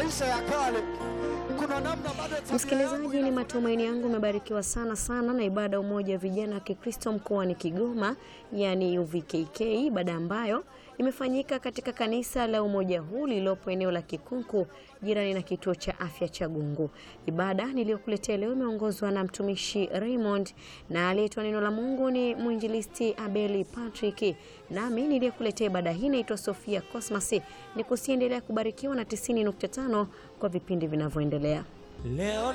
maisha ya kale. Kuna namna bado tabia Msikilizaji, yangu ni ina- matumaini yangu umebarikiwa sana sana na ibada ya umoja wa vijana wa Kikristo mkoani Kigoma, yani UVKK, ibada ambayo imefanyika katika kanisa la umoja huu lililopo eneo la Kikunku jirani na kituo cha afya cha Gungu. Ibada niliyokuletea leo imeongozwa na mtumishi Raymond na aliyetoa neno la Mungu ni mwinjilisti Abeli Patrick, nami niliyekuletea ibada hii naitwa Sofia Cosmas. Ni kusiendelea kubarikiwa na 90.5 kwa vipindi vinavyoendelea. Leo